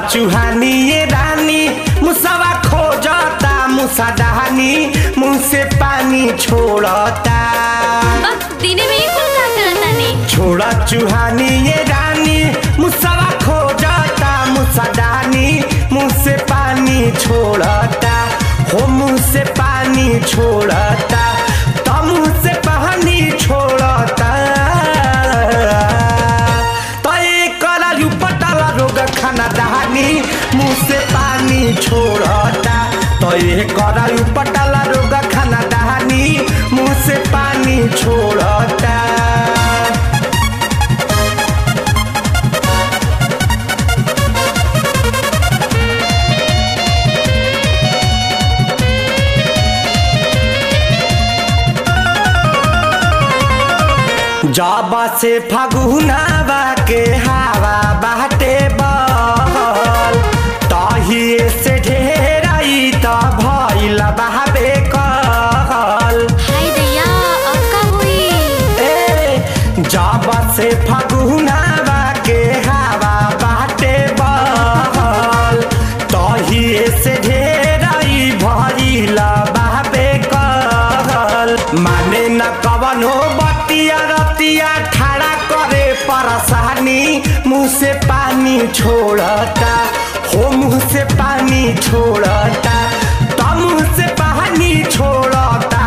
चुहानी ये रानी मुसवा खोजता मुसा डहानी मुंह से पानी छोड़ता बस दिने में ही कुल का करतानी छोड़ा चुहानी ये रानी मुसवा खोजता मुसा डहानी मुंह से पानी छोड़ता हो मुंह से पानी छोड़ता तो मुंह से पानी छोड़ता तो एक करायु पटाला रोग खाना दहानी मुंह से पानी छोड़ता तो ये करायु पटाला रोग खाना दहानी मुंह से पानी छोड़ता जाबा से फगुनावा के हवा बाटे बहल तहिए से ढेराई त भइल बहाबे कहल हाय दैया अब का हुई ए जाबा से फगुनावा के हवा बाटे बहल तहिए से ढेराई भइल बहाबे कहल माने न कवनो बतिया रतिया ठाड़ा करे परसानी मुंह से पानी छोड़ता हो मुंह से पानी छोड़ता तो मुंह से पानी छोड़ता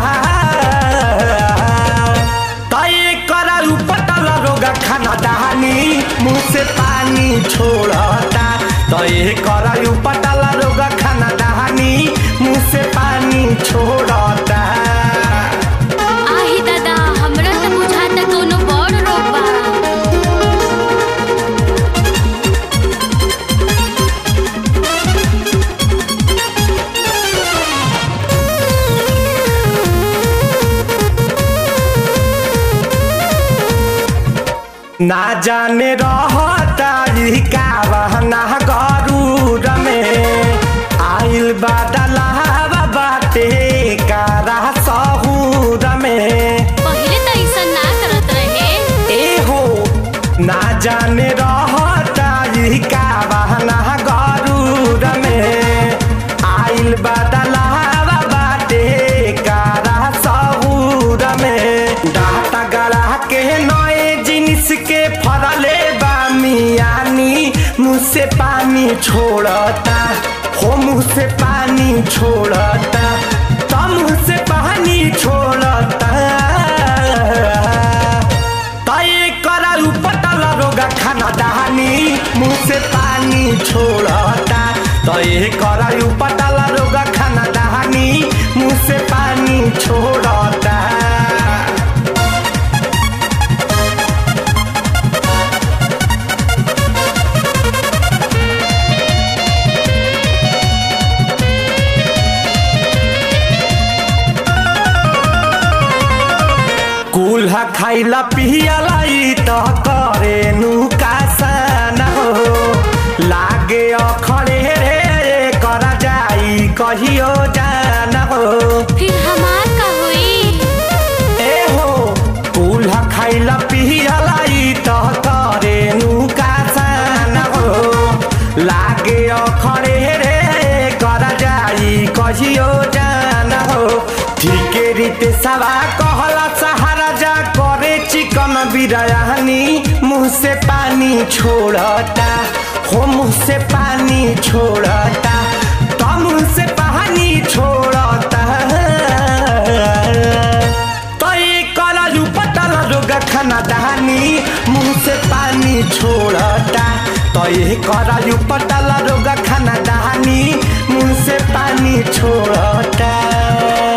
तय कराऊ पटल रोग खाना दहानी मुंह से पानी छोड़ता तय कराऊ पटल रोग खाना दहानी मुंह से पानी छोड़ता आही दादा हमरा त बुझाता कोनो बड़ रोग बा ना जाने रहता ई का बहना गरूर में आइल बादलावा बाटे कारा सहूर में पहिले त ऐसा ना करत रहे ए हो ना जाने रहता ई का बहना गरूर में आइल बादलावा बाटे कारा सहूर में डाटा गला के नए जिनिस के फरले बा मियानी मुँह से पानी छोड़ता हो मुँह से पानी छोड़ता तो मुँह से पानी छोड़ता तय कराऊ पटल रोग खाना दहानी मुंह से पानी छोड़ता तय कराऊ पटल रोग खाना दहानी मुंह से पानी छोड़ता कुल्हा खाइला पियला ई त करे नुकासन हो लागे अखड़े रे कर जाई कहियो जान हो फिर हमार का हुई ए हो कुल्हा खाइला पियला ई त करे नुकासन हो लागे अखड़े रे कर जाई कहियो जान हो ठीके रीते सवा कहला सहारा जा करे चिकन बिरयानी मुंह से पानी छोड़ता हो मुंह से पानी छोड़ता तो मुंह से पानी छोड़ता तो ये करालू पटल रोग खाना दहानी मुंह से पानी छोड़ता तो ये करालू पटल रोग खाना दहानी मुंह से पानी छोड़ता